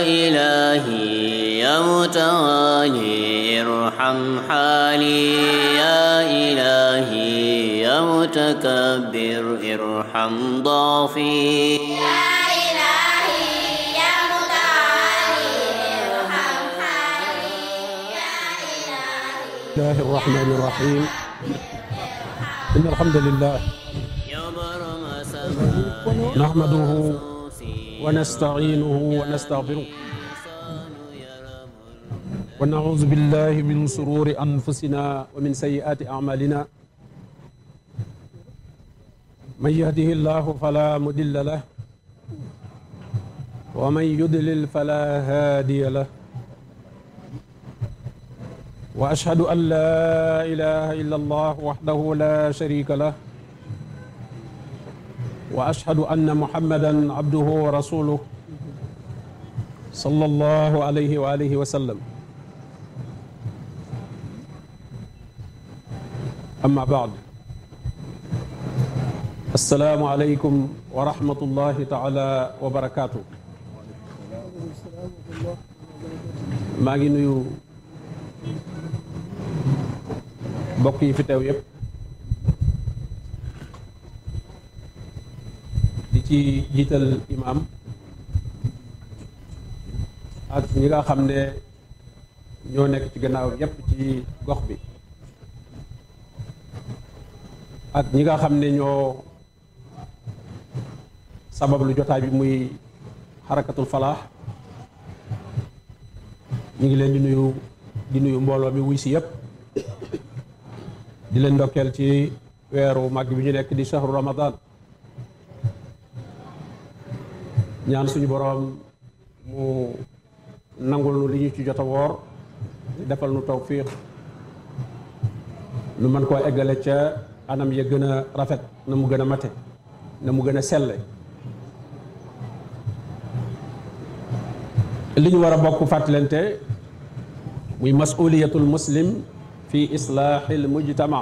إلهي يا متوالي ارحم حالي يا إلهي يا متكبر ارحم ضعفي يا إلهي يا متعالي ارحم حالي يا إلهي الله الرحمن الرحيم إن الحمد لله يا برم سماء نحمده ونستعينه ونستغفره ونعوذ بالله من شرور أنفسنا ومن سيئات أعمالنا من يهده الله فلا مضل له ومن يضلل فلا هادي له واشهد ان لا اله الا الله وحده لا شريك له واشهد ان محمدا عبده ورسوله صلى الله عليه واله وسلم اما بعد السلام عليكم ورحمه الله تعالى وبركاته maa ngi nuyu mbokk yi fi teew yépp di ci jiital imam ak ñi nga xam ne ñoo nekk ci gannaaw yépp ci gox bi ak ñi nga xam ne ñoo sabab lu jotaay bi muy xarakatul falaax ñu ngi leen di nuyu di nuyu mbooloo mi wuy si yépp di leen ndokkeel ci weeru màgg bi ñu nekk di shahru ramadan ñaan suñu boroom mu nangul nu li ñu ci jot a woor defal nu tawfiq nu mën koo eggale ca anam ya gën a rafet na mu gën a mate na mu gën a selle li ñu war a bokk fàttalante muy masuliyatul muslim fi islaaxil mujtama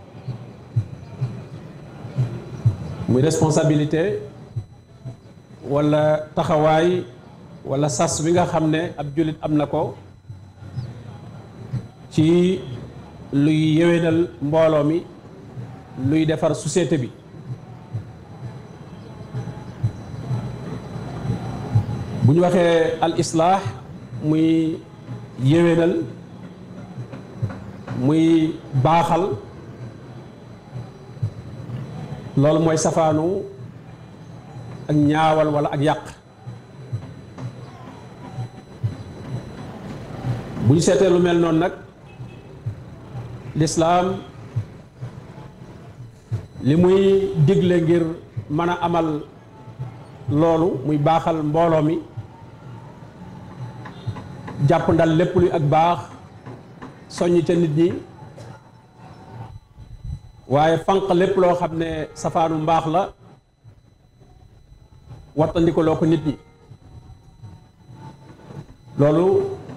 muy responsabilité wala taxawaay wala sas wi nga xam ne ab jullit am na ko ci luy yéwénal mbooloo mi luy defar société bi bu ñu waxee al islaax muy yéwénal muy baaxal loolu mooy safaanu ak ñaawal walla ak yàq bu ñu seetee lu mel noonu nag lislaam li muy digle ngir mën a amal loolu muy baaxal mbooloo mi jàpp ndal lépp luy ak baax soññ ca nit ñi waaye fanq lépp loo xam ne safaanu mbaax la wattandiko loo ko nit ñi loolu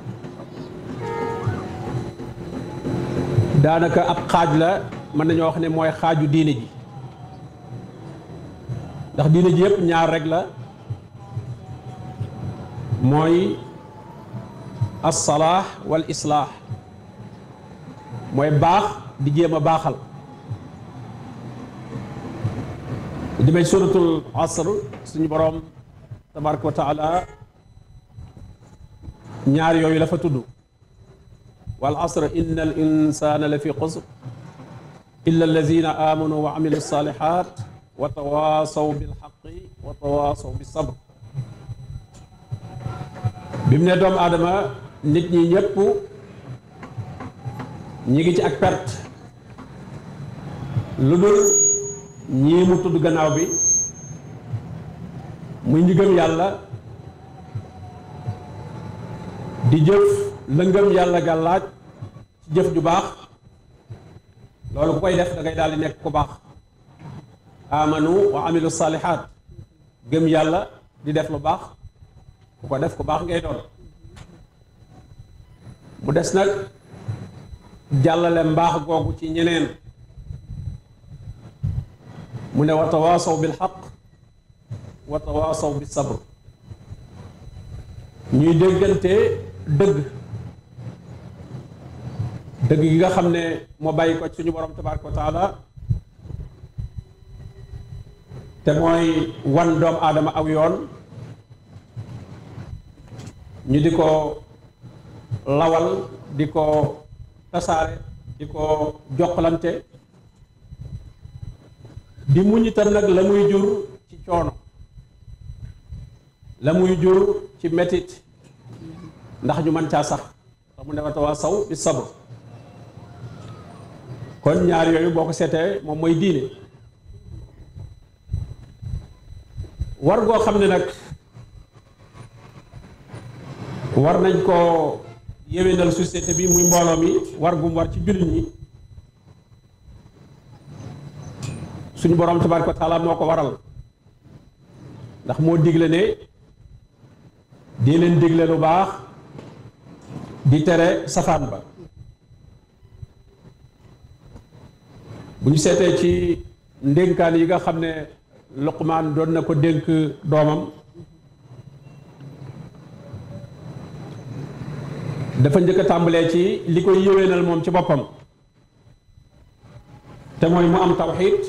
daanaka ab xaaj la mën nañoo wax ne mooy xaaju diine ji ndax diine ji yépp ñaar rek la mooy assalaax wal islaax mooy baax di jéem a baaxal demee suratul asr suñu boroom tabaraka wa taala ñaar yooyu la fa tudd wal asr inna al insana la fi xusr illa allazina amanu wa amilu salihat wa tawasaw bil xaqi wa tawasaw bis sabr bi mu ne doomu aadama nit ñi ñëpp ñi ngi ci ak perte lu dul ñii mu tudd gannaaw bi muy ñi gëm yàlla di jëf la ngëm yàlla ga laaj ci jëf ju baax loolu ku koy def da ngay daal di nekk ku baax amanu wa amilu salihat gëm yàlla di def lu baax ku ko def ku baax ngay doon mu des nag jàllale mbaax googu ci ñeneen mu ne wa tawaasaw bil xaq wa tawaasaw bis sabr ñuy déggante dëgg dëgg gi nga xam ne moo bàyyi ko ci suñu borom tabaraka wa taala te mooy wan doom aadama aw yoon ñu di ko lawal di ko tasaare di ko jokkalante di muñ itam nag la muy jur ci coono la muy jur ci metit ndax ñu mën caa sax tax mu ne wa tawaasaw bi sabr kon ñaar yooyu boo ko seetee moom mooy diine war goo xam ne nag war nañ koo yéwénal société bi muy mbooloo mi war gum war ci jullit ñi suñu borom tabaraka wa taala moo ko waral ndax moo digle ne di leen digle lu baax di tere safaan ba bu ñu seetee ci ndénkaan yi nga xam ne Luqmaan doon na ko dénk doomam dafa njëkk a tàmbalee ci li koy yéwénal moom ci boppam te mooy mu am tawxiid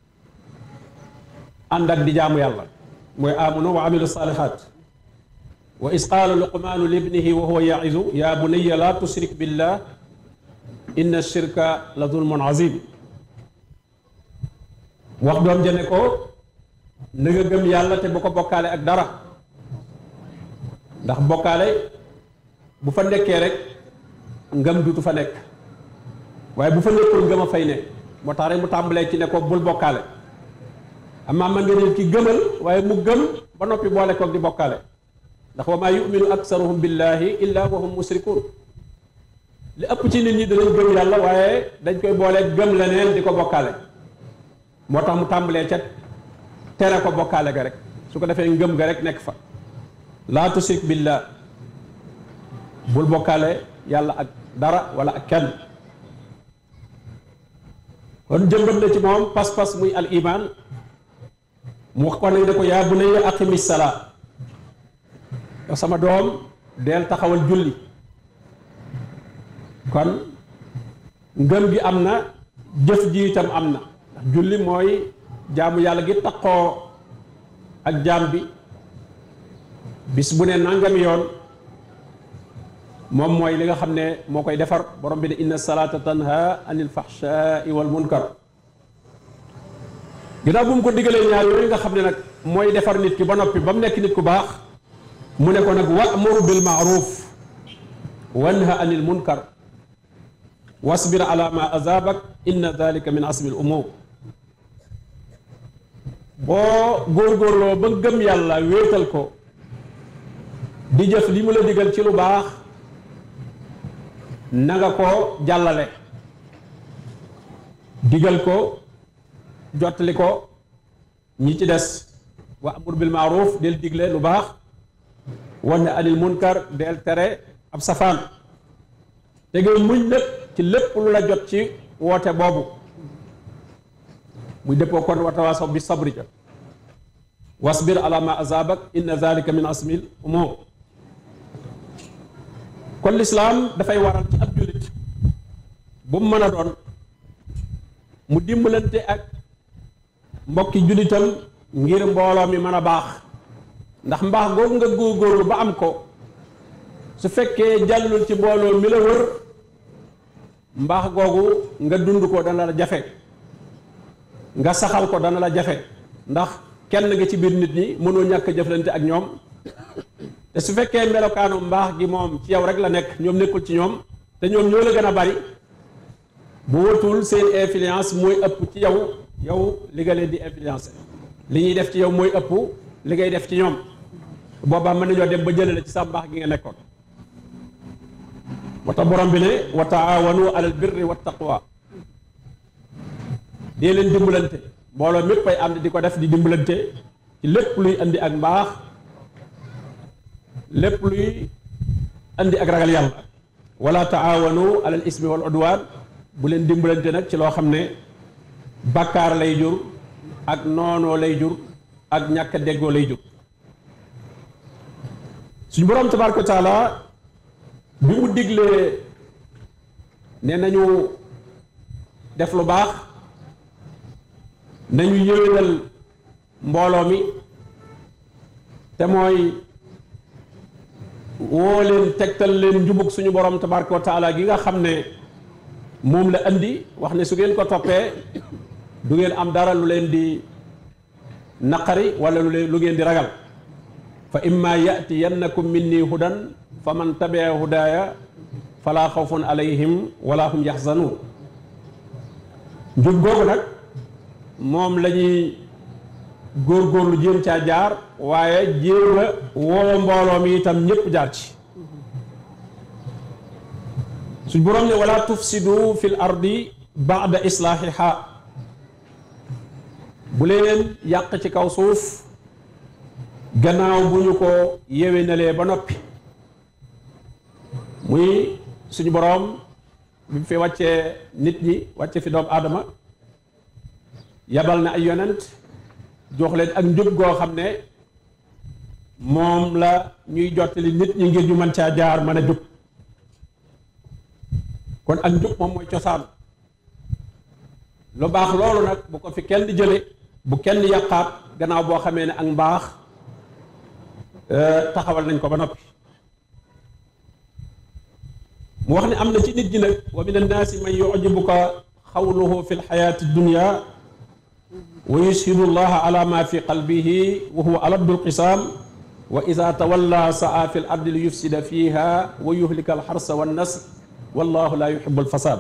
ànd ak di jaamu yàlla mooy amanu wa amilu salihat wa is qaala luqmaanu libnihi wa huwa yaizu ya bunayya la tushrik billah inna shirka la zulmun azim wax doom jane ko na nga gëm yàlla te bu ko bokkaale ak dara ndax bokkaale bu fa nekkee rek ngëm dutu fa nekk waaye bu fa nekkul ngëm a fay ne moo tax rek mu tàmbalee ci ne ko bul bokkaale amaa man nga nit ki gëmal waaye mu gëm ba noppi boole koog di bokkaale ndax wa maa yuminu aksaruhum billahi illa wa hum musrikun li ëpp ci nit ñi danañ gëm yàlla waaye dañ koy boole gëm leneen di ko bokkaale moo tax mu tàmbalee ca tere ko bokkaale ga rek su ko defee ngëm ga rek nekk fa laa tusrik billah bul bokkaale yàlla ak dara wala ak kenn kon jëmbat na ci moom pas-pas muy al iman mu wax ko nañ ne ko yaa bunayya aqimi salaa yow sama doom deel taxawal julli kon ngëm gi am na jëf ji itam am na ndax julli mooy jaamu yàlla gi taqoo ak jaam bi bis bu ne nangami yoon moom mooy li nga xam ne moo koy defar borom bi ne inna salaata tanha anil fahshaai wal munkar ginnaaw bu mu ko digalee ñaar yooyu nga xam ne nag mooy defar nit ki ba noppi ba mu nekk nit ku baax mu ne ko nag wa'mur bil ma'ruf wanha anil munkar wasbir ala ma azabak inna dalika min asmi al umur boo góorgóorloo ba gëm yàlla wéetal ko di jëf li mu la digal ci lu baax na nga ko jàllale digal ko jottali ko ñi ci des wa amur bil maaruf del digle lu baax wane anil munkar del tere ab safaan te ngay muñ lépp ci lépp lu la jot ci woote boobu muy dëppoo kon wa tawaasaw bi sabri ja wasbir ala ma azabak inna zalika min asmil umur kon lislaam dafay waral ci ab jullit bu mu mën a doon mu dimbalante ak mbokki jullitam ngir mbooloo mi mën a baax ndax mbaax googu nga góorgóorlu ba am ko su fekkee jàllul ci mbooloo mi la wër mbaax googu nga dund ko dana la jafe nga saxal ko dana la jafe ndax kenn nga ci biir nit ñi mënoo ñàkk jëflante ak ñoom te su fekkee melokaanu mbaax gi moom ci yow rek la nekk ñoom nekkul ci ñoom te ñoom ñoo la gën a bari bu wëtul seen influence mooy ëpp ci yow yow li nga leen di influencer li ñuy def ci yow mooy ëpp li ngay def ci ñoom boobaa mën nañoo dem ba jëlee la ci sa mbaax gi nga nekkoon moo tax borom bi ne wa taawanu alal birri wa taqwa dee leen dimbalante mbooloo mépp ay ànd di ko def di dimbalante ci lépp luy andi ak mbaax lépp luy andi ak ragal yàlla wala taawanu alal ismi wal udwaan bu leen dimbalante nag ci loo xam ne bàkkaar lay jur ak noonoo lay jur ak ñàkk a déggoo lay jur suñu boroom tabaraka wa taala bi mu diglee ne nañu def lu baax nañu yéwénal mbooloo mi te mooy woo leen tegtal leen njubug suñu borom tabaraka wa taala gi nga xam ne moom la andi wax ne su ngeen ko toppee du ngeen am dara lu leen di naqari wala lu leen lu ngeen di ragal fa imma yatiyannakum minni hudan fa man tabia hudaaya fala xawfun alayhim wala hum yaxzanuun njub googu nag moom la ñuy góorgóorlu jéem caa jaar waaye jéem a woo mbooloo mi itam ñëpp jaar ci suñ boroom ne wala tufsidu fil ardi baada islaahiha bu leen yàq ci kaw suuf gannaaw bu ñu ko yéwénalee ba noppi muy suñu boroom bi fi wàccee nit ñi wàcce fi doomu aadama yabal na ay yonent jox leen ak njub goo xam ne moom la ñuy jottali nit ñi ngir ñu mën caa jaar mën a jub kon ak njub moom mooy cosaan lu baax loolu nag bu ko fi kenn di jële bu kenn yàqaat gannaaw boo xamee ne ak mbaax taxawal nañ ko ba noppi mu wax ne am na ci nit ñi nag wa min annaasi man yujibuka xawluhu fi lxayaati dunya wa yushidu llaha ala ma fi qalbihi wa huwa aladdu lqisaam wa ida tawalla saa fi l ardi li yufsida fiha wa yuhlika alxarsa wannasl wallahu la yuhibu alfasad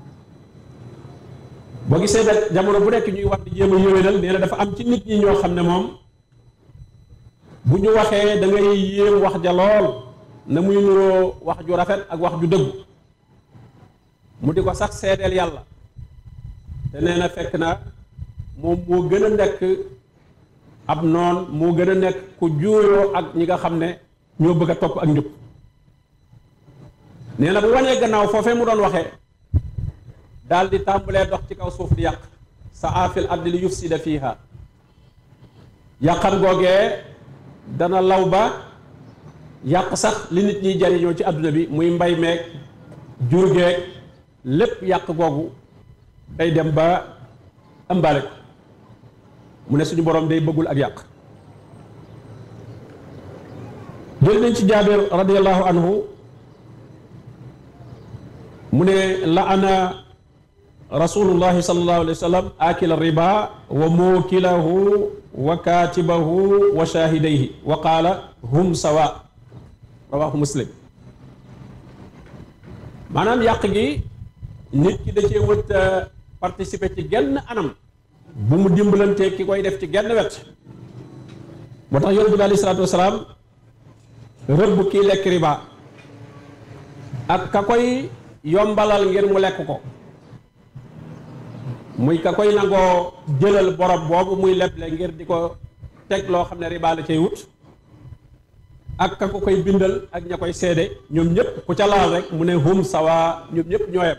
boo gisee nag jamono bu nekk ñuy wax di jéem a yéwénal nee na dafa am ci nit ñi ñoo xam ne moom bu ñu waxee da ngay yéem wax ja lool na muy nuroo wax ju rafet ak wax ju dëggu mu di ko sax seedeel yàlla te nee na fekk na moom moo gën a nekk ab noon moo gën a nekk ku juuyoo ak ñi nga xam ne ñoo bëgg a topp ak njub nee na bu wanee gannaaw foofee mu doon waxee daal di tàmbalee dox ci kaw suuf di yàq sa aafil ardi li yufsida fiiha yàqam googee dana law ba yàq sax li nit ñiy jariñoo ci àdduna bi muy mbay meeg jur geeg lépp yàq googu day dem ba ëmbaale ko mu ne suñu borom day bëggul ak yàq jël nañ ci jaabir radiallahu anhu mu ne la ana rasulullahi sallallahu alayhi wa sallam akila riba wa muukilahu wa kaatibahu wa shahidayhi wa qaala hum sawa rawahu muslim maanaam yàq gi nit ki da cee wët participer ci genn anam bu mu dimbalantee ki koy def ci genn wet moo tax yonent bi alayhi salaatu wasalaam rëbb kii lekk riba ak ka koy yombalal ngir mu lekk ko muy ka koy nangoo jëlal borom boobu muy leble ngir di ko teg loo xam ne riba la cay wut ak ka ko koy bindal ak ña koy seede ñoom ñëpp ku ca laal rek mu ne hum sawa ñoom ñëpp ñooyam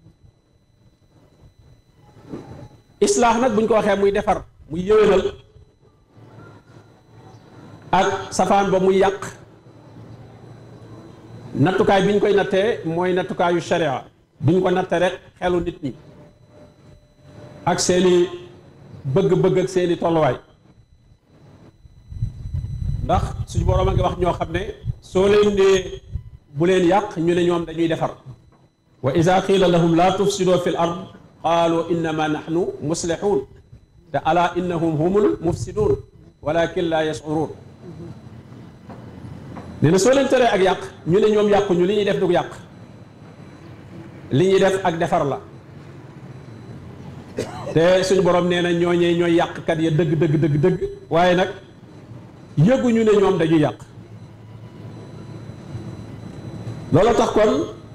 islaax nag buñ ko waxee muy defar muy yëwénal ak safaan ba muy yàq nattukaay bi ñu koy nattee mooy nattukaayu sharia duñ ko natte rek xelu nit ñi ak seeni bëgg-bëgg ak seeni tolluwaay ndax suñu boroom a ngi wax ñoo xam ne soo leen nee bu leen yàq ñu ne ñoom dañuy defar wa ida qiila lahum la tufsidoo fi l ard qaalu innama nahnu muslixuun te ala innahum humul mufsiduun walakin la yashcuruun nee na soo leen teree ak yàq ñu ne ñoom yàquñu li ñuy def du yàq li ñuy def ak defar la te suñu borom nee na ñooñee ñooy yàqkat ya dëgg dëgg dëgg dëgg waaye nag yëguñu ne ñoom dañuy yàq loolu tax kon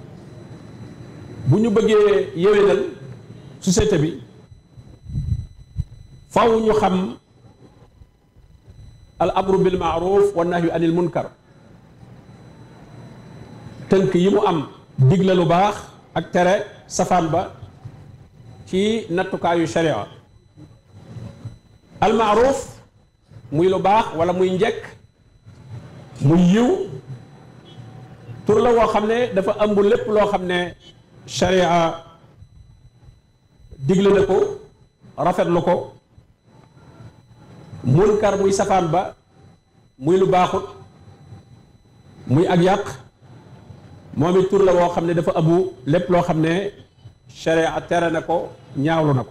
bu ñu bëggee yéwénal société bi faw ñu xam al amru bil maaruf wa nahyu anil munkar tënk yi mu am digle lu baax ak tere safaan ba ci nattukaayu sharia al maaruf muy lu baax wala muy njëkk muy yiw tur la woo xam ne dafa ëmb lépp loo xam ne sharia digle na ko rafetlu ko munkar muy safaan ba muy lu baaxut muy ak yàq moom it tur la woo xam ne dafa ëmb lépp loo xam ne sharia tere na ko ñaawlu na ko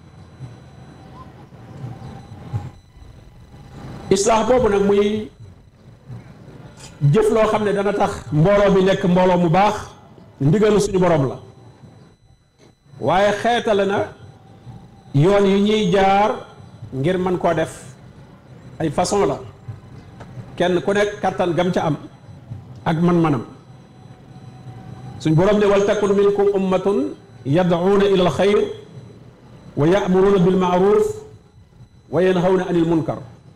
islaax boobu nag muy jëf loo xam ne dana tax mbooloo mi nekk mbooloo mu baax ndigalu suñu borom la waaye xeetale na yoon yi ñuy jaar ngir mën koo def ay façon la kenn ku nekk kattan gam ca am ak man-manam suñ borom ne wal takun minkum ummatun yad'uuna ila al xayr wa ya'muruuna bil ma'ruf wa yanhawna anil munkar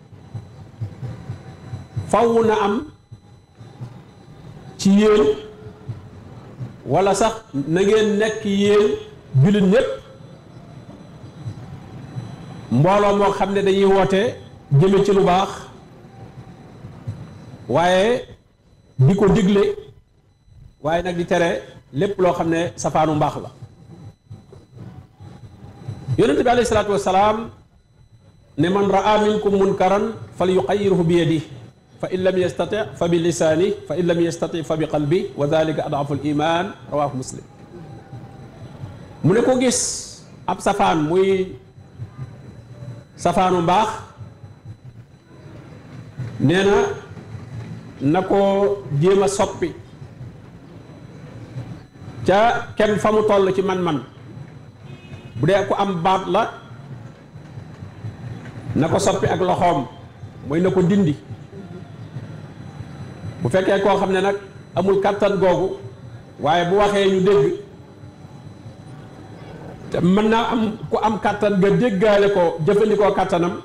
faw na am ci yéen wala sax na ngeen nekk yéen jullit ñépp mbooloo moo xam ne dañuy woote jëme ci lu baax waaye di ko digle waaye nag di tere lépp loo xam ne safaanu mbaax la yonente bi alayhi salaatu wasalaam ne man raa minkum munkaran fal yuqayirhu bi yadi fa in lam yastati fa bi lisaani fa in lam yastati fa bi qalbi wa dalika adafu al iman rawahu muslim mu ne ko gis ab safaan muy safaanu mbaax nee na na ko jéem a soppi ca kenn fa mu toll ci man-man bu dee ku am baat la na ko soppi ak loxoom mooy na ko dindi bu fekkee koo xam ne nag amul kàttan googu waaye bu waxee ñu dégg te mën naa am ku am kàttan nga déggaale ko jëfandikoo kàttanam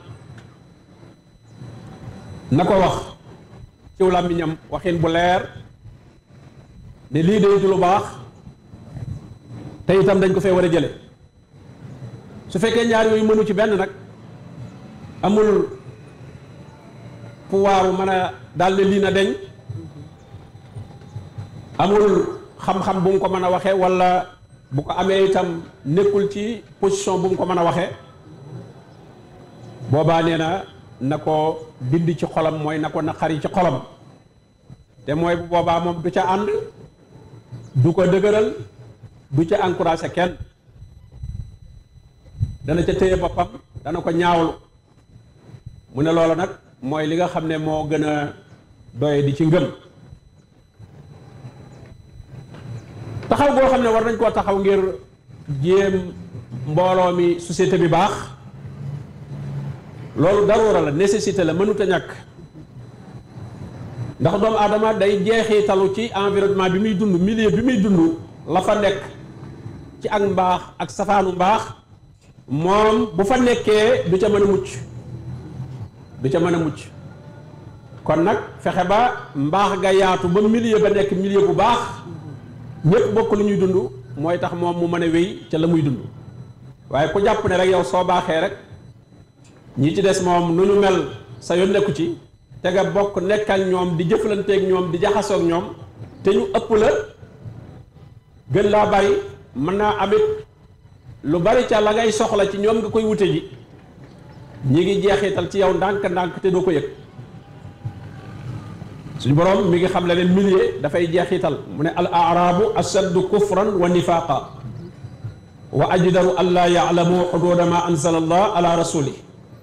na ko wax ciw làmmiñam waxin bu leer ne lii day du lu baax te itam dañ ko fee war a jële su fekkee ñaar yooyu mënu ci benn nag amul pouvoir mën a daal ne lii na deñ amul xam-xam bu mu ko mën a waxee walla bu ko amee itam nekkul ci position bu mu ko mën a waxee boobaa nee na na ko dindi ci xolam mooy na ko naqari ci xolam te mooy bu boobaa moom du ca ànd du ko dëgëral du ca encouragé kenn dana ca téye boppam dana ko ñaawlu mu ne loolu nag mooy li nga xam ne moo gën a doye di ci ngëm taxaw goo xam ne war nañ koo taxaw ngir jéem mbooloo mi société bi baax loolu daruura la nécessité la mënut a ñàkk ndax doomu aadama day jeexitalu ci environnement bi muy dund milieu bi muy dund la fa nekk ci ak mbaax ak safaanu mbaax moom bu fa nekkee du ca mën a mucc du ca mën a mucc kon nag fexe ba mbaax ga yaatu ba milieu ba nekk milieu bu baax ñëpp bokk lu ñuy dund mooy tax moom mu mën a wéy ca la muy dund waaye ku jàpp ne rek yow soo baaxee rek ñi ci des moom nu ñu mel sa yoon nekku ci te nga bokk nekk ak ñoom di jëflanteeg ñoom di jaxasoog ñoom te ñu ëpp la gën laa bari mën naa amit lu bari ca la ngay soxla ci ñoom nga koy wute ji ñi ngi jeexital ci yow ndànk-ndànk te doo ko yëg suñu borom mi ngi xam le leen milieu dafay jeexital mu ne al arabu ashaddu kufran wa nifaqa wa ajdaru an laa yaalamu xuduuda ma anzala allah ala rasuli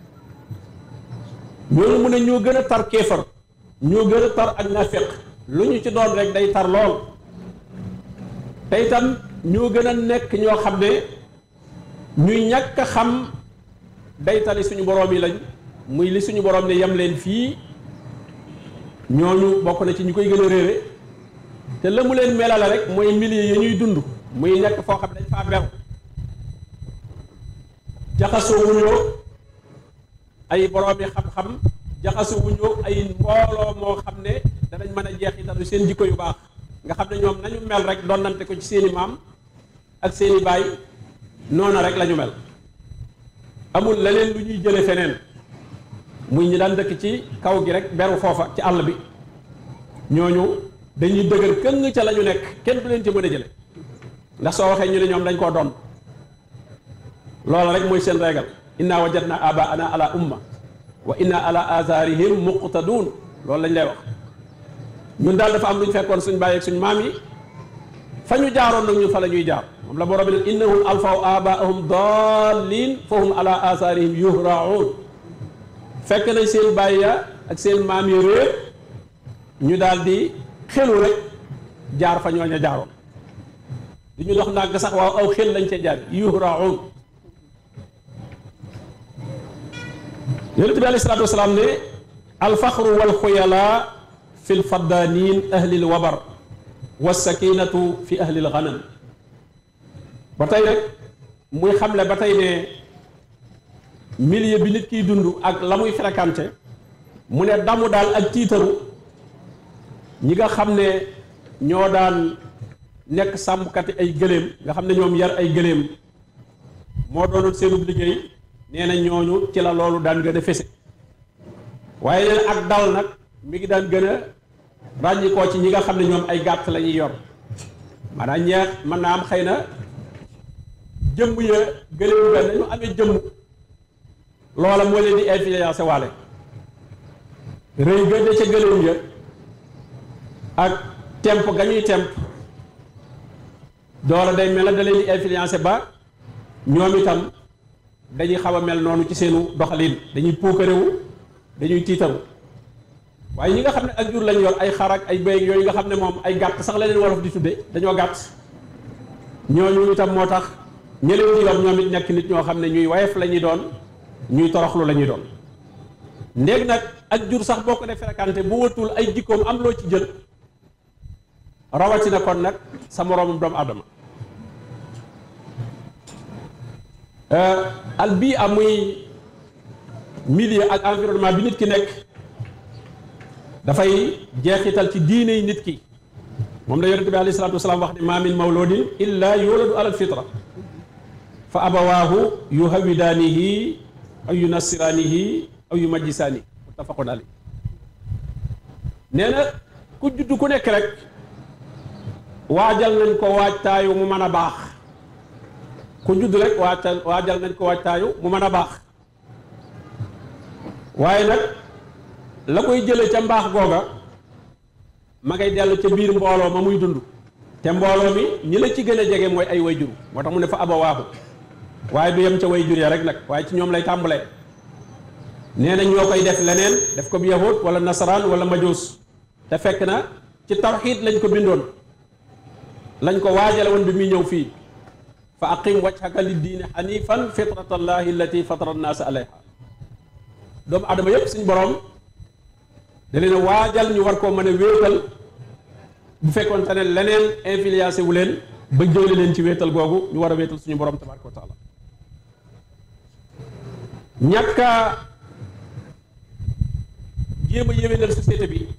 ñooñu mu ne ñoo gën a tar kéefar ñoo gën a tar ak nafiq lu ñu ci doon rek day tar lool te itam ñoo gën a nekk ñoo xam ne ñuy ñàkk a xam day tali suñu borom yi lañ muy li suñu borom ne yem leen fii ñooñu bokk na ci ñu koy gën a réere te la mu leen melale rek mooy milieu yi ñuy dund muy nekk foo xam ne dañ faa bew jaxasoo wuñoo ay boroomi xam-xam jaxasoo wuñoo ay mbooloo moo xam ne danañ mën a jeexitalu seen jikko yu baax nga xam ne ñoom nañu mel rek donnante ko ci seeni maam ak seeni baay noona rek la ñu mel amul leneen lu ñuy jële feneen muy ñi daan dëkk ci kaw gi rek beru foofa ci àll bi ñooñu dañuy dëgër këng ca la ñu nekk kenn du leen ci mën a jële ndax soo waxee ñu ne ñoom dañ koo doon loolu rek mooy seen régal inna wajadna abaana ala umma wa inna ala atharihim muqtadun loolu lañ lay wax ñun daal dafa am lu ñu fekkoon suñ bàyyi ak suñ maam yi fa ñu jaaroon nag ñun fa la ñuy jaar moom la borom bi ne innahum alfaw abaahum dallin fa hum ala atharihim yuhraun fekk nañ seen bàyyi ya ak seen maam yi réer ñu daal di xelu rek jaar fa ñooña jaaroon du ñu dox ndànk sax waaw aw xel lañ ca jaar yuhraun yonent bi alayhi salaatu wasalaam ne alfaxru walxuyala fi lfaddanin ahli lwabar walsakinatu fi ahli lganam ba tey rek muy xamle ba tey ne milieu bi nit kiy dund ak la muy fréquenté mu ne damu daal ak tiitaru ñi nga xam ne ñoo daan nekk sàmmkati ay gëléem nga xam ne ñoom yar ay gëléem moo doonoon seenub liggéey nee na ñooñu ci la loolu daan gën a fese waaye nee na ak dal nag mi ngi daan gën a ràññikoo ci ñi nga xam ne ñoom ay gàtt la ñuy yor maanaam ñeex mën naa am xëy na jëmm ya gëléem ga nañu amee jëmm loola moo leen di influencé waale rëy gënde ca gëléem ya ak temp ga ñuy temp doola day mel na da leen di influencé ba ñoom itam dañuy xaw a mel noonu ci seenu doxalin dañuy puukarewu dañuy tiitaru waaye ñi nga xam ne ak jur lañ yor ay xar ak ay béy yooyu nga xam ne moom ay gàtt sax la leen wolof di tudde dañoo gàtt ñooñu itam moo tax ñi leen di yor ñoom it nekk nit ñoo xam ne ñuy wayef la ñuy doon ñuy toroxlu la ñuy doon ndéeg nag ak jur sax boo ko dee fréquenté bu wëtul ay jikkoom am loo ci jël rawatina kon nag sa moroomum doomu adama al bii am muy milieu ak environnement bi nit ki nekk dafay jeexital ci diine yi nit ki moom la yonente bi alayhi salaatu wasalaam wax ne ma min mawludin illa yuladu ala alfitra fa abawaahu yuhawidaanihi aw yunassiraanihi aw yumajjisaani muttafaqun alayh nee na ku judd ku nekk rek waajal nañ ko waajtaayu mu mën a baax ku judd rek waajal waajal nañ ko waajtaayu mu mën a baax waaye nag la koy jële ca mbaax googa ma ngay dellu ca biir mbooloo ma muy dund te mbooloo mi ñi la ci gën a jege mooy ay wayjur moo tax mu ne fa abawaahu waaye du yem ca wayjur ya rek nag waaye ci ñoom lay tàmbalee nee na ñoo koy def leneen def ko bi yahud wala nasaraan wala majuus te fekk na ci tawxiid lañ ko bindoon lañ ko waajale woon bi muy ñëw fii fa aqim wajhaka li diine xanifan fitrat allahi allati fatara annaasa alayha doomu adama yépp suñ borom da leen a waajal ñu war koo mën a wéetal bu fekkoon te ne leneen influencé wu leen ba jële leen ci wéetal googu ñu war a wéetal suñu borom tabaraka wa taala ñàkka jéem a yéwénal société bi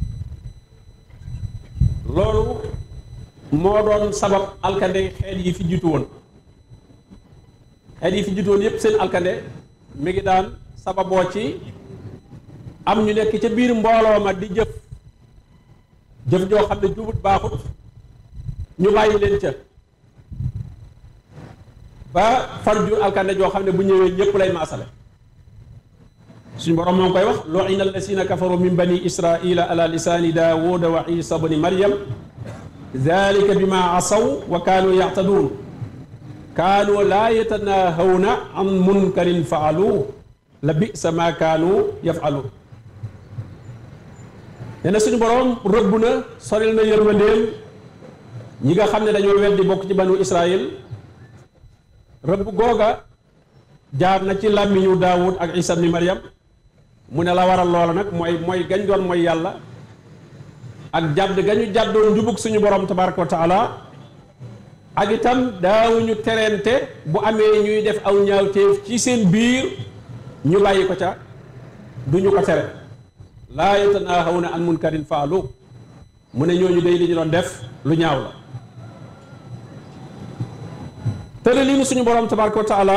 loolu moo doon sabab alkande xeet yi fi jiitu woon xeet yi fi jiitu woon yépp seen alkande mi ngi daan sababoo ci am ñu nekk ca biir mbooloo ma di jëf jëf joo xam ne jubut baaxut ñu bàyyi leen ca ba far jur alkande joo xam ne bu ñëwee ñépp lay maasale suñ borom moo ngi koy wax lu'ina allasina kafaru min bani israila ala lisaani daawuda wa isa bni maryam dalika bima asaw wa kaanu yactaduun kaanu laa yatanahawna an munkarin faalu la bisa ma kaanu yafaluun nee na suñu borom rëbb na soril na yërmandeem ñi nga xam ne dañoo weddi bokk ci banu israil rëbb googa jaar na ci làmmiñu daawud ak isa bni maryam mu ne la waral loola nag mooy mooy gañ doon mooy yàlla ak jàdd gañu jàddoon njubug suñu borom tabaraka wa taala ak itam daawuñu terente bu amee ñuy def aw ñaawteef ci seen biir ñu bàyyi ko ca duñu ko tere laa yatanahawna an munkarin faalu mu ne ñooñu day li ñu doon def lu ñaaw la tëre lii nu suñu borom tabaraka wa taala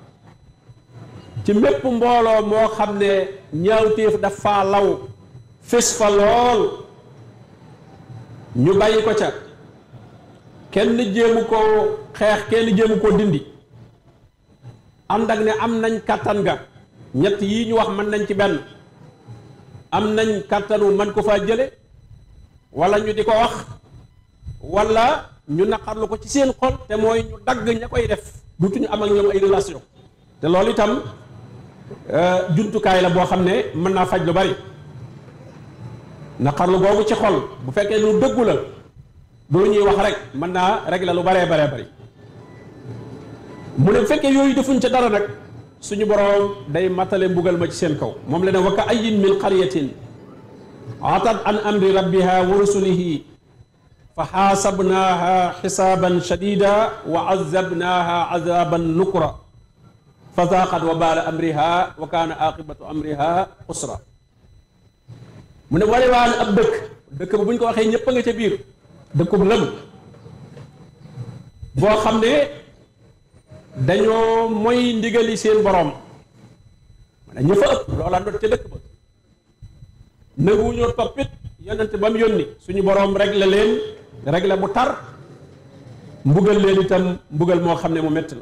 ci mépp mbooloo moo xam ne ñaawteef dafa law fés fa lool ñu bàyyi ko ca kenn jéemu koo xeex kenn jéemu koo dindi ànd ak ne am nañ kàttan ga ñett yii ñu wax mën nañ ci benn am nañ kàttanu man ko faa jële wala ñu di ko wax wala ñu naqarlu ko ci seen xol te mooy ñu dagg ña koy def dutuñu am ak ñoom ay relation te loolu itam jumtukaay la boo xam ne mën naa faj lu bari naqarlu googu ci xol bu fekkee lu dëggu la du lu ñuy wax rek mën naa régler lu baree baree bari mu ne bu fekkee yooyu defuñ ca dara nag suñu boroom day matale mbugal ma ci seen kaw moom la ne wa ka ayin min qaryatin atat an amri rabbiha wa rusulihi fa xaasabnaaha xisaaban shadida wa azabnaaha azaban nukra fa zaaqat wa baala amriha wa kaana aqibatu amriha usra mu ne ware waan ab dëkk dëkk ba bu ñu ko waxee ñëpp a nga ca biir dëkkub lëm boo xam ne dañoo moy ndigali seen borom mana ña fa ëpp loola ndot ca dëkk ba nanguwuñoo toppit yonente ba mu yónni suñu borom réglé leen réglé bu tar mbugal leen itam mbugal moo xam ne mu metti la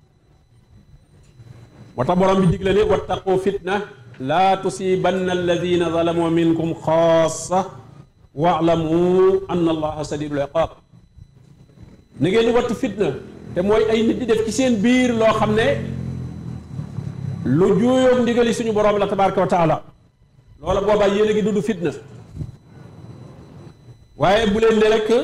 moo tax borom bi digle ne wattaqu fitna laa tusibanna alladina zalamu minkum xaasa waalamu anna allaha sadidul iqab na ngeen di wattu fitna te mooy ay nit di def ci seen biir loo xam ne lu juuyoog ndigali suñu borom la tabaraka wa taala loola boobaa yéen a ngi dund fitna waaye bu leen ne rek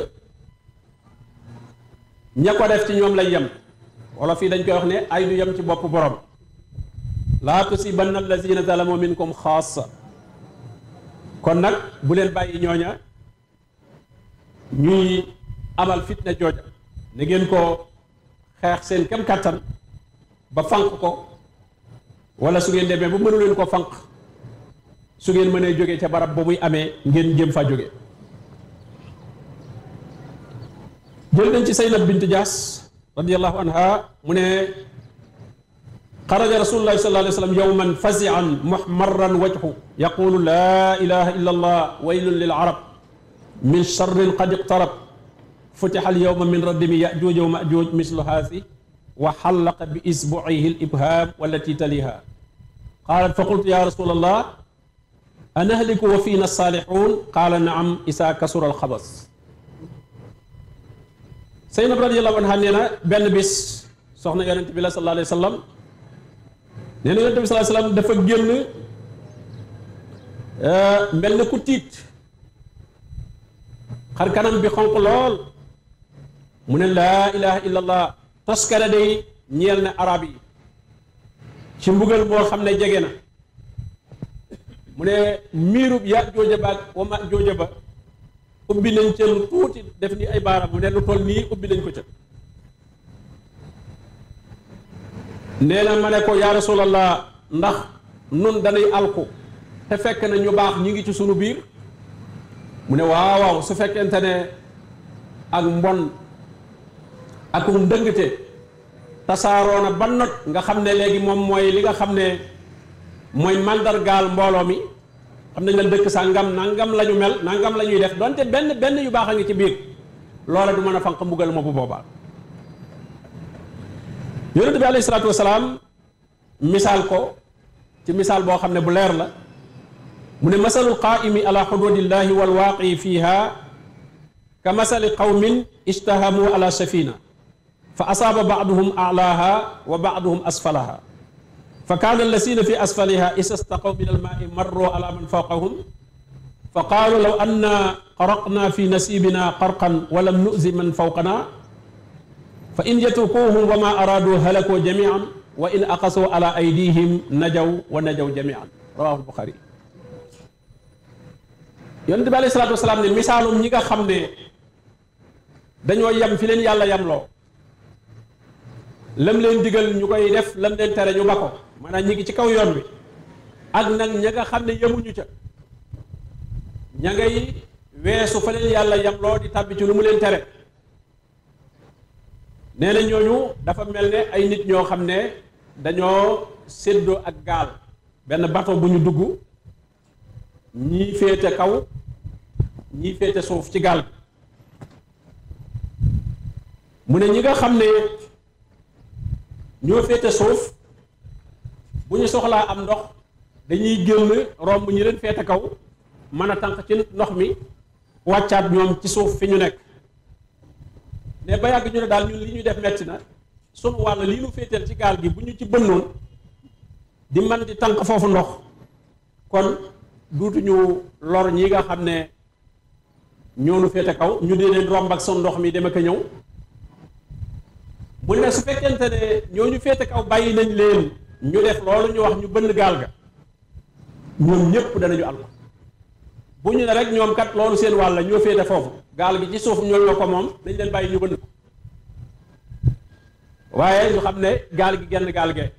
ña ko def ci ñoom lay yem wala fii dañ koy wax ne ay du yem ci bopp borom laa tusibanna allazina zalamu minkum xaasa kon nag bu leen bàyyi ñooña ñuy amal fitna jooja na ngeen ko xeex seen kem kàttan ba fanq ko wala su ngeen demee ba mënu leen ko fanq su ngeen mënee jóge ca barab ba muy amee ngeen jëm fa jóge jël nañ ci Saynab bint Jaas radiyallahu anha mu ne xaraja rasulullahi sallallahu alayhi wa sallam yowman fazian muhmarran wajhu yaqulu laa ilaha illa allah waylun lil arab min charrin qad iqtarab futixa al yowma min radimi yajuuj wa majuuj mislu haasi wa xallaqa bi isbucihi al ibham wallati taliha qaalat fa qultu ya rasul allah anahliku wa fiina saalixuun qaala naam isaa kasura al xabas Saynab radiyallahu anha nee na benn bis soxna yonent bi la sallallahu alayhi wa sallam nee na yonent bi sallallahu alayhi wa sallam dafa génn mel na ku tiit xar kanam bi xonq lool mu ne laa ilaha illallah toskale day ñeel na arab yi ci mbugal boo xam ne jege na mu ne miirub ya jooja ba ak wa ma jooja ba ubbi nañ ca lu tuuti def ni ay baaraam mu ne lu toll nii ubbi nañ ko ca nee na ma ne ko yaa rasulallah ndax nun danay alku te fekk na ñu baax ñu ngi ci sunu biir mu ne waaw waaw su fekkente ne ak mbon ak ndëngte tasaaroo na ba not nga xam ne léegi moom mooy li nga xam ne mooy mandargaal mbooloo mi xam nañ la dëkk sàngam nangam la ñu mel nangam la ñuy def donte benn benn yu baax a ngi ci biir loola du mën a fanq mbugal ma bu boobaa yonent bi alayhi salaatu wasalaam misaal ko ci misaal boo xam ne bu leer la mu ne masalul qaa'imi ala xududillahi wal waaqii fiiha ka masali qawmin ijtahamu ala safina fa asaaba baaduhum alaaha wa baaduhum asfalaha fa kaana allasina fi asfaliha isa staqaw min almaai marru ala man fawqahum fa qaalu law anna qaraqna fi nasibina qarqan wa lam nuzi man fawqana fa in yatrukuhum wa ma araadu halakoo jamian wa in aqasoo ala aydihim najaw wa najaw jamian rawahu albuxaari yonent bi alayhi salaatu wasalaam ne misaalum ñi nga xam ne dañoo yem fi leen yàlla yemloo lam leen digal ñu koy def lam leen tere ñu ba ko maanaam ñi ngi ci kaw yoon wi ak nag ña nga xam ne yemuñu ca ña ngay weesu fa leen yàlla yemloo di tàbbi ci lu mu leen tere nee na ñooñu dafa mel ne ay nit ñoo xam ne dañoo séddoo ak gaal benn bateau bu ñu dugg ñii féete kaw ñii féete suuf ci gaal bi mu ne ñi nga xam ne ñoo féete suuf bu ñu soxlaa am ndox dañuy génn romb ñi leen féete kaw mën a tànq ci ndox mi wàccaat ñoom ci suuf fi ñu nekk ne ba yàgg ñu ne daal ñun li ñuy def metti na sunu wàll lii nu féeteel ci gaal gi bu ñu ci bënnoon di man di tànk foofu ndox kon duutuñu lor ñi nga xam ne ñoo nu féete kaw ñu dee leen romb ak son ndox mi dem ak a ñëw mu ne su fekkente ne ñoo ñu féete kaw bàyyi nañ leen ñu def loolu ñu wax ñu bënn gaal ga ñoom ñépp danañu àll bu ñu ne rek ñoom kat loolu seen wàll ñoo féete foofu gaal gi ci suuf ñoo ñoo ko moom dañ leen bàyyi ñu bënn ko waaye ñu xam ne gaal gi genn gaal ge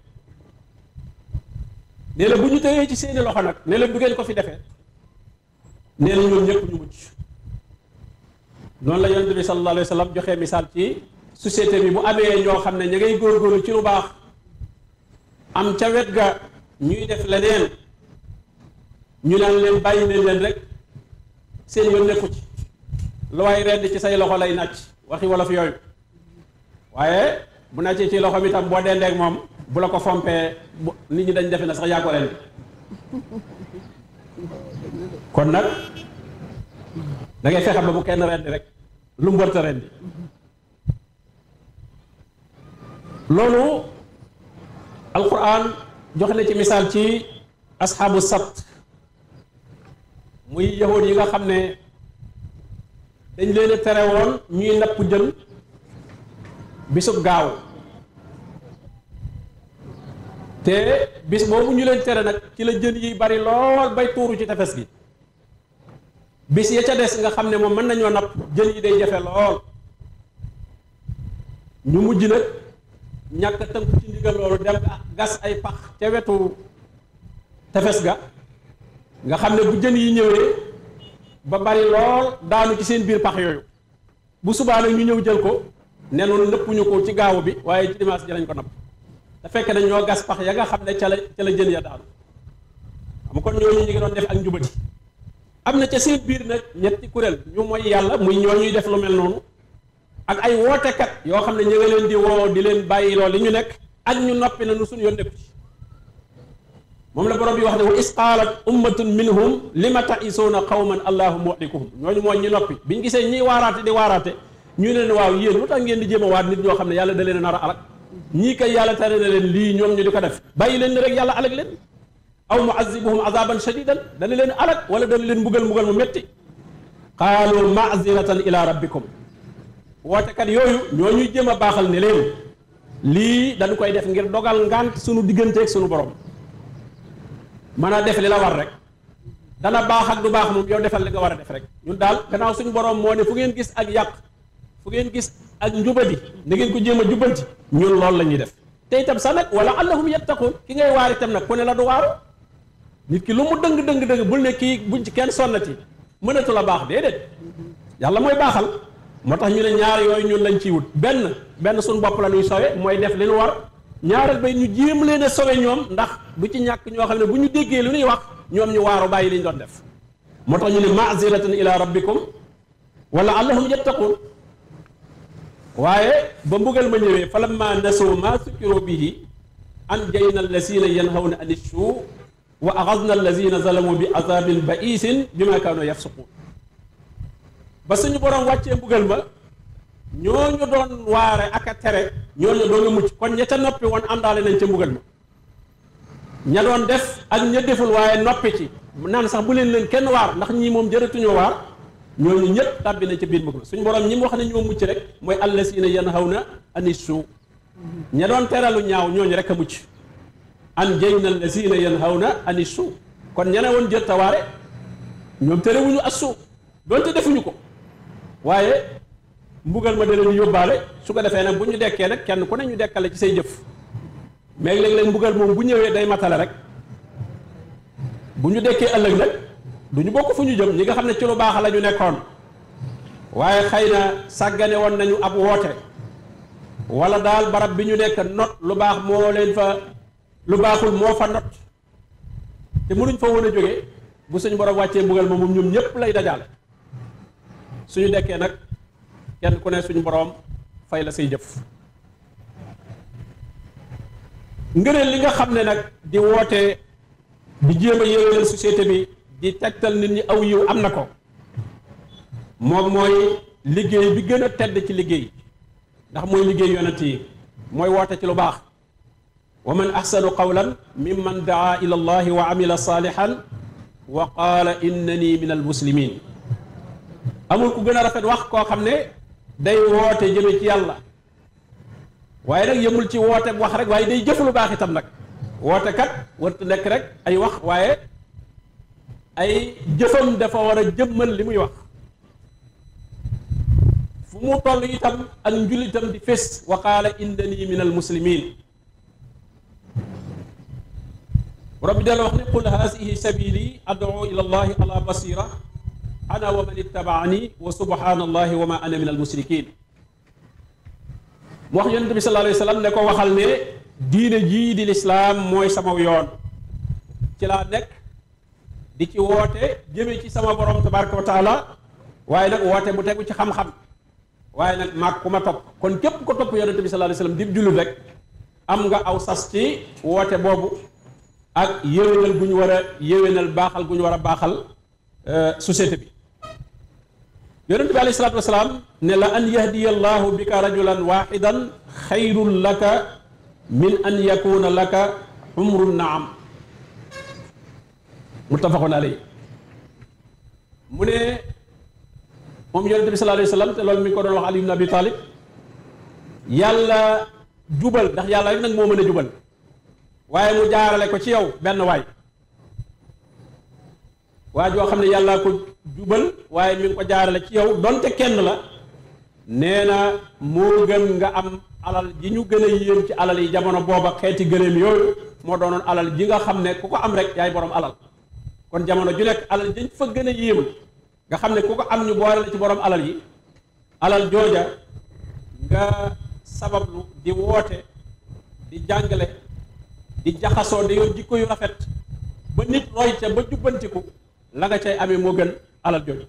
ne la bu ñu tëyee ci seeni loxo nag ne la du ngeen ko fi defee nee na ñoom ñëpp ñu mucc noonu la yonent bi sallallahu alayhi wa sallam joxe misaal ci société bi bu amee ñoo xam ne ña ngay góorgóorlu ci lu baax am ca wet ga ñuy def leneen ñu naan leen bàyyi leen leen rek seen yoon nekku ci lu waay rend ci say loxo lay nàcc waxi wolof yooyu waaye bu nàccee ci loxo mi tam boo dendeek moom bu la ko fompee bu nit ñi dañ defe na sax yaa ko rendi kon nag da ngay fexe ba bu kenn rendi rek lu mu wërta rendi loolu alquran joxe na ci misaal ci asxaabu sabt muy yahood yi nga xam ne dañ leen a tere woon ñuy napp jën bisub gaaw te bis boobu ñu leen tere nag ci la jën yi bari lool bay tuuru ci tefes gi bis ya ca des nga xam ne moom mën nañoo napp jën yi day jafe lool ñu mujj nag ñàkk tënku ci ndigal loolu dem gas ay pax ca wetu tefes ga nga xam ne bu jën yi ñëwee ba bari lool daanu ci seen biir pax yooyu bu subaa nag ñu ñëw jël ko ne noonu nëppuñu ko ci gaaw bi waaye ci dimanche ji lañ ko napp te fekk na ñoo gas pax ya nga xam ne ca la ca la jën ya daanu xam kon ñooñu ñu ngi doon def ak njubati am na ca seen biir nag ñetti kuréel ñu mooy yàlla muy ñoo ñuy def lu mel noonu ak ay wootekat yoo xam ne ñu nga leen di woo di leen bàyyi loolu li ñu nekk ak ñu noppi na nu suñu yoon nekku ci moom la borom bi wax ne wa is qaalat ummatun minhum lima ta'isuuna qawman allahu muhlikuhum ñooñu mooy ñu noppi biñ gisee ñiy waaraate di waaraate ñu ne leen waaw yéen lu tax ngeen di jéem a waat nit ñoo xam ne yàlla da leen a nar a alak ñii kay yàlla tere na leen lii ñoom ñu di ko def bàyyi leen ni rek yàlla alak leen aw muazibuhum azaban shadidan dana leen alak wala dana leen mbugal mbugal mu metti qaalu maaziratan ila rabbikum wootekat yooyu ñoo ñuy jéem a baaxal ne leen lii dañu koy def ngir dogal ngant sunu digganteeg sunu borom mën a def li la war rek dana baax ak du baax moom yow defal li nga war a def rek ñun daal gannaaw suñu borom moo ne fu ngeen gis ak yàq fu ngeen gis ak njubadi na ngeen ko jéem a jubbanti ñun loolu la ñuy def te itam sax nag wala allahum yattaqun ki ngay waar itam nag ku ne la du waaru nit ki lu mu dëng dëng dëng bul ne kii buñ ci kenn sonnati mënatu la baax déedéet yàlla mooy baaxal moo tax ñu ne ñaar yooyu ñun lañ ciy wut benn benn suñu bopp la ñuy sowe mooy def li ñu war ñaareel bay ñu jéem leen a sowe ñoom ndax du ci ñàkk ñoo xam ne bu ñu déggee lu ñuy wax ñoom ñu waaru bàyyi li ñu doon def moo tax ñu ne maaziratan ila rabbikum wala allahum yattaqun waaye ba mbugal ma ñëwee fa lamma nasoo ma sukkiru bihi anjayna allazina yanhawna ani suu wa axadna allazina zalamu bi azabin baisin bima kaanu yafsuqun ba suñu borom wàccee mbugal ma ñooñu doon waare ak a tere ñooñu doon nga mucc kon ña ca noppi woon àndaale nañ ca mbugal ma ña doon def ak ña deful waaye noppi ci naan sax bu leen leen kenn waar ndax ñii moom jërëtuñoo waar ñooñu ñëpp tàbbi nañ ca biir mbugal suñu borom ñi mu wax ne ñoo mucc rek mooy allazina yanhawna ani suu ña doon teralu ñaaw ñooñu rek a mucc an jayna allazina yanhawna ani suu kon ña ne woon jër tawaare ñoom terewuñu as suu doonte defuñu ko waaye mbugal ma dana ñu yóbbaale su ko defee nag bu ñu dekkee nag kenn ku ne ñu dekkale ci say jëf mais léeg-léeg mbugal moom bu ñëwee day matale rek bu ñu dekkee ëllëg nag du ñu bokk fu ñu jëm ñi nga xam ne ci lu baax la ñu nekkoon waaye xëy na sàggane woon nañu ab woote wala daal barab bi ñu nekk not lu baax moo leen fa lu baaxul moo fa not te mënuñ fa woon a jógee bu suñu borom wàccee mbugal ma moom ñoom ñëpp lay dajaale suñu dekkee nag kenn ku ne suñu borom fay la say jëf ngëneel li nga xam ne nag di woote di jéem a yéwénal société bi di tegtal nit ñi aw yiw am na ko moom mooy liggéey bi gën a tedd ci liggéey ndax mooy liggéey yonent yi mooy woote ci lu baax wa man axsanu qawlan mimman daa ila allahi wa amila salihan wa qaala innani min almuslimin amul ku gën a rafet wax koo xam ne day woote jëme ci yàlla waaye nag yëmul ci woote wax rek waaye day jëf lu baax itam nag woote kat wartu nekk rek ay wax waaye ay jëfam dafa war a jëmmal li muy wax fu mu toll itam ak njullitam di fés wa qaala innani min almuslimin rabbi dala wax ne qul haasihi sabili ad'u ila allahi ala basira ana wa man ittabaani wa subhana allahi wa ma ana min almusrikin mu wax yonente bi sallallahu alayhi wa sallam ne ko waxal ne diine jii di lislaam mooy sama yoon ci laa nekk di ci woote jëme ci sama borom tabaraka wa taala waaye nag woote bu tegu ci xam-xam waaye nag maag ku ma topp kon képp ko topp yonente bi sallallahu alayhi wa sallam di jullit rek am nga aw sas ci woote boobu ak yéwénal gu ñu war a yéwénal baaxal gu ñu war a baaxal société bi yonente bi alayhi salaatu wasalaam ne la an yahdiya allahu bika rajulan waxidan xayrun laka min an yakuna laka umru naam muttafaqun alayhi mu ne moom yonente bi sallallahu alayhi wa sallam te loolu mi ngi ko doon wax Ali ibn Abi Talib yàlla jubal ndax yàlla rek nag moo mën a jubal waaye mu jaarale ko ci yow benn waay waa joo xam ne yàllaa ko jubal waaye mi ngi ko jaarale ci yow donte kenn la nee na moo gën nga am alal ji ñu gën a yéem ci alal yi jamono booba xeeti gëléem yooyu moo doonoon alal ji nga xam ne ku ko am rek yaay borom alal kon jamono ju nekk alal ji fa gën a yéem nga xam ne ku ko am ñu boole la ci borom alal yi alal jooja nga sabablu di woote di jàngale di jaxasoo di yor jikko yu rafet ba nit roy ca ba jubbantiku la nga cay amee moo gën alal jooju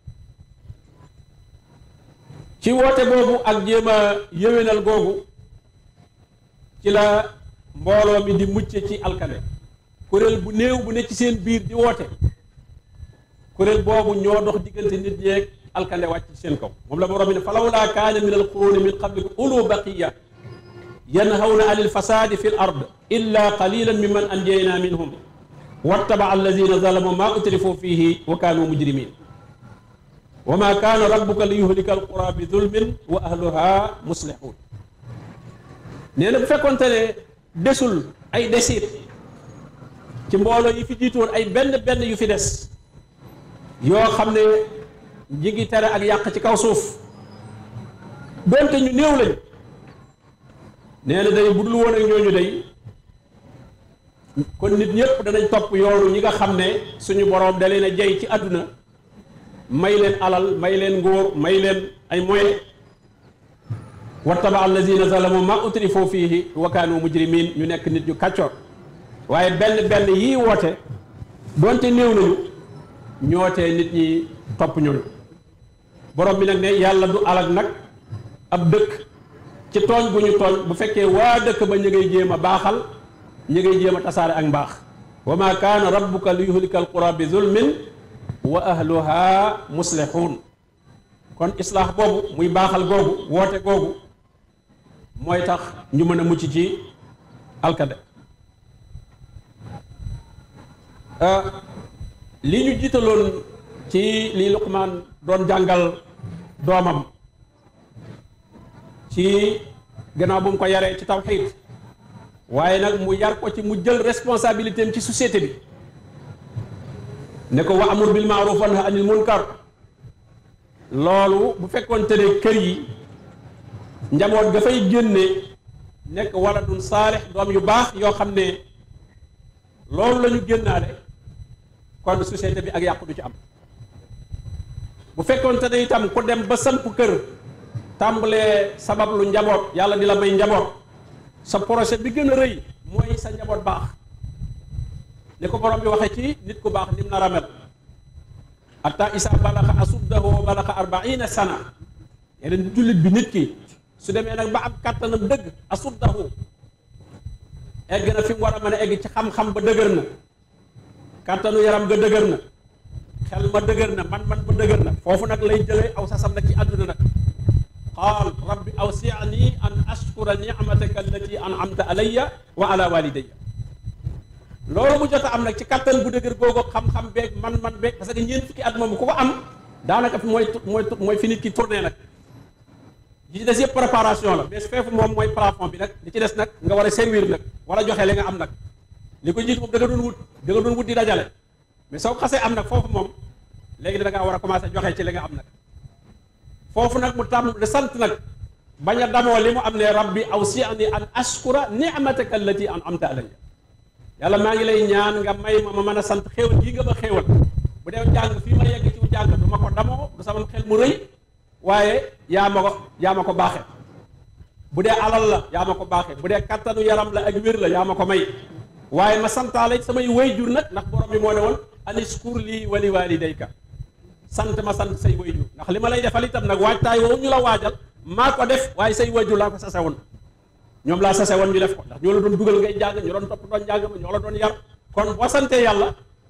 ci woote boobu ak jéem a yéwénal googu ci la mbooloo mi di mucce ci alkane kuréel bu néew bu ne ci seen biir di woote kuréel boobu ñoo dox diggante nit ñeeg alkande wàcc ci seen kaw moom la borom bi ne falawlaa kaana min alquruuni min qablikum ulu baqiya yanhawna anil fasaadi fi l ard illa qalilan mimman anjayna minhum wattaba alladina zalamu ma utrifu fihi wa kaanu mujrimin wa ma kaana rabbuka li yuhlika alqura bi zulmin wa ahluha muslihun nee na bu fekkonte ne desul ay desit ci mbooloo yi fi jiitoon ay benn benn yu fi des yoo xam ne ñi ngi tere ak yàq ci kaw suuf doonte ñu néew lañ nee na day bu dul woon ak ñooñu day kon nit ñëpp danañ topp yoonu ñi nga xam ne suñu boroom da leen a jey ci àdduna may leen alal may leen nguur may leen ay moyens wattaba allazina zalamu ma utrifu fihi wa kaanu mujrimin ñu nekk nit ñu kàccoor waaye benn benn yii woote doonte néew nañu ñootee nit ñi topp ñooñu borom bi nag ne yàlla du alag nag ab dëkk ci tooñ bu ñu tooñ bu fekkee waa dëkk ba ñu ngay jéem a baaxal ñu ngay jéem a tasaare ak mbaax wa ma kaana rabbuka li yuhlika alqura bi zulmin wa ahluha muslihun kon islaax boobu muy baaxal googu woote googu mooy tax ñu mën a mucc ci alkade li ñu jiitaloon ci li Luqmaan doon jàngal doomam ci gannaaw bu mu ko yaree ci tawxiid waaye nag mu yar ko ci mu jël responsabilité am ci société bi ne ko wa amur bil maaruf wa nahy anil munkar loolu bu fekkoon te ne kër yi njaboot ga fay génne nekk waladun saalix doom yu baax yoo xam ne loolu la ñu génnaale kon société bi ak yàqu du ci am bu fekkoon te ne itam ku dem ba samp kër tàmbalee sabab lu njaboot yàlla di la may njaboot sa projet bi gën a rëy mooy sa njaboot baax ni ko borom bi waxee ci nit ku baax nim nar a mel hatta isa balaxa asuddahu wa balaxa arbaina sana yeneen jullit bi nit ki su demee nag ba am kàttanam dëgg asuddahu egg na fi mu war a mën a egg ci xam-xam ba dëgër na kàttanu yaram ga dëgër na xel ma dëgër na man-man ba dëgër na foofu nag lay jëlee aw sasam nag ci àdduna nag qaal rabbi awsi'ni an ashkura ni'mataka allati an'amta alayya wa ala walidayya loolu mu jot a am nag ci kattan bu dëgër googu xam-xam beeg man-man beeg parce que ñeent fukki at moom ku ko am daanaka fi mooy mooy mooy fi nit ki tourné nag li ci des yëpp préparation la mais feefu moom mooy plafond bi nag li ci des nag nga war a servir nag war a joxe li nga am nag li ko jiitu moom da nga doon wut da nga doon wut di dajale mais soo xasee am nag foofu moom léegi da ngaa war a commencé joxe ci li nga am nag foofu nag mu tàmm de sant nag bañ a damoo li mu am ne rabbi awsi'ni an ashkura ni'mataka allati an'amta alayya yàlla maa ngi lay ñaan nga may ma ma mën a sant xéewal gii nga ma xéewal bu dee jàng fii ma yegg ci jàng du ma ko damoo du sama xel mu rëy waaye yaa ma ko yaa ma ko baaxee bu dee alal la yaa ma ko baaxee bu dee kattanu yaram la ak wér la yaa ma ko may waaye ma santaale samay wayjur nag ndax borom bi moo ne woon aniskur lii wali walidayka sant ma sant say wayjur ndax li ma lay defal itam nag waajtaay woowu ñu la waajal maa ko def waaye say wayjur laa ko sase woon ñoom laa sase woon ñu def ko ndax ñoo la doon dugal ngay jàng ñu doon topp doon jàng ma ñoo la doon yar kon boo santee yàlla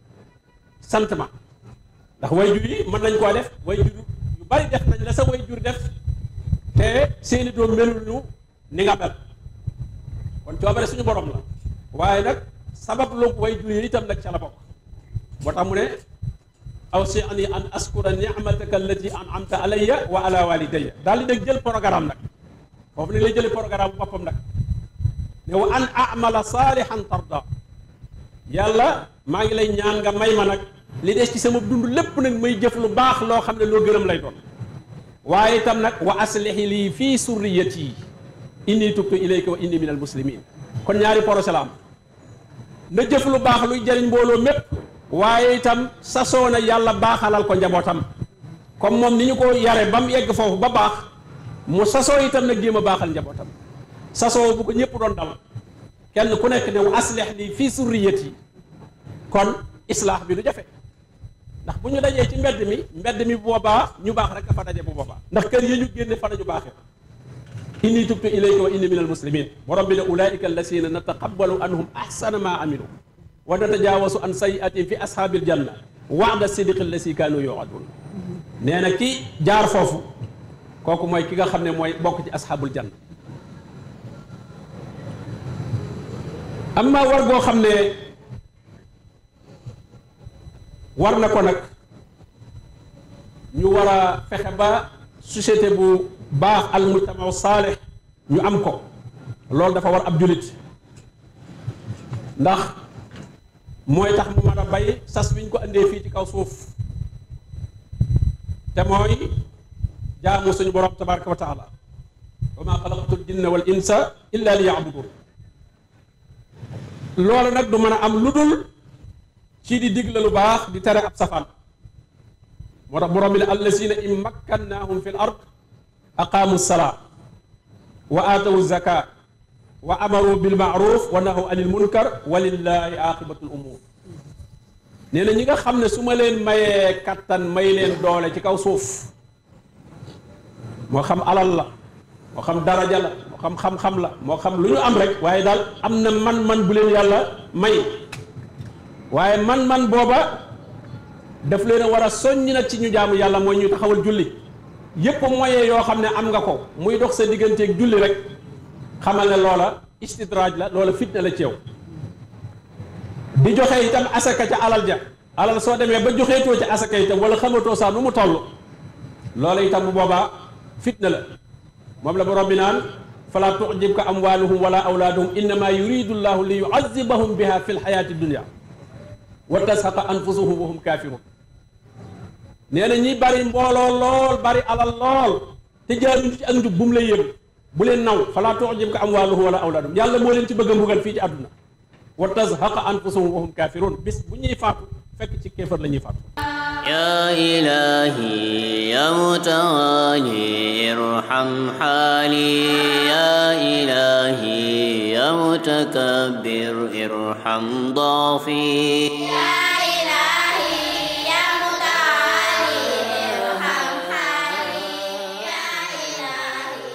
sant ma ndax wayjur yi mën nañ koo def wayjur yu bari def nañ la sa wayjur def te seeni doom melul ñu ni nga mel kon coobare suñu borom la waaye nag sabab lu wayjur yi itam nag ca la bokk moo tax mu ne awsi'ni an askura ni'mataka allati an'amta alayya wa ala walidayya daal di nag jël programme nag foofu ne lay jële programme boppam nag ne wa an amala salihan tarda yàlla maa ngi lay ñaan nga may ma nag li des ci sama dund lépp nag may jëf lu baax loo xam ne loo gërëm lay doon waaye itam nag wa aslihi lii fii surriyati inni tubtu ilayka wa inni minal muslimin kon ñaari projet la am na jëf lu baax luy jëriñ mbooloo mépp waaye itam sasoo na yàlla baaxalal ko njabootam comme moom ni ñu ko yare ba mu yegg foofu ba baax mu sasoo itam nag jéem a baaxal njabootam sasoo bu ko ñëpp doon dal kenn ku nekk ne wa aslih lii fii surriyati kon islaax bi du jafe ndax bu ñu dajee ci mbedd mi mbedd mi bu boobaa ñu baax rek a fa daje bu boobaa ndax kër yi ñu génne fa nañu baaxee inni tubtu ilayka wa inni minal muslimin borom bi ne ulaika allasina nataqabbalu anhum ahsana ma amilu wa natajaawasu an sayiatin fi ashaabil janna waada sidiqi allasi kaanu yuadun nee na ki jaar foofu kooku mooy ki nga xam ne mooy bokk ci ashaabul janna amma war goo xam ne war na ko nag ñu war a fexe ba société bu baax al mujtama saalih ñu am ko loolu dafa war ab julit ndax mooy tax mu mën a bay sas wiñ ko andee fii ci kaw suuf te mooy jaamu suñu borom tabaraka wa taala wa ma xalaqtul jinna wal insa illa li yaabudun loolu nag du mën a am lu dul ci di digle lu baax di tere ab safaan moo tax borom bi ne allazina in makkannahum fi l ard aqaamu salaa wa aatawu zaka wa amaru bil maaruf wa nahaw anil munkar wa lillahi aqibatul umur nee na ñi nga xam ne su ma leen mayee kattan may leen doole ci kaw suuf moo xam alal la moo xam daraja la moo xam xam-xam la moo xam lu ñu am rek waaye daal am na man-man bu leen yàlla may waaye man-man booba daf leen a war a soññ nag ci ñu jaamu yàlla mooy ñu taxawal julli yépp moyen yoo xam ne am nga ko muy dox sa digganteeg julli rek xamal ne loola istidraaj la loola fitna la ci yow di joxe itam asaka ca alal ja alal soo demee ba joxeetoo ca asaka itam wala xamatoo saa nu mu toll loola itam bu boobaa fitna la moom la borom bi naan fala tu'jibka amwaluhum wala awlaaduhum innama yuridu llahu li yu'azzibahum biha fi lxayaati dunia wa tashaqa anfusuhum wa hum kafirun nee na ñi bari mbooloo lool bari alal lool te jaaruñu ci ak njub bu mu lay yëg bu leen naw fala tu'jibka amwaluhum wala awlaaduhum yàlla moo leen ci bëgg a mbugal fii ci àdduna wa tashaqa anfusuhum wa hum kafirun bis bu ñuy faatu fekk ci kéefar la ñuy faatu يا إلهي يا متعالي ارحم حالي يا إلهي يا متكبر ارحم ضعفي يا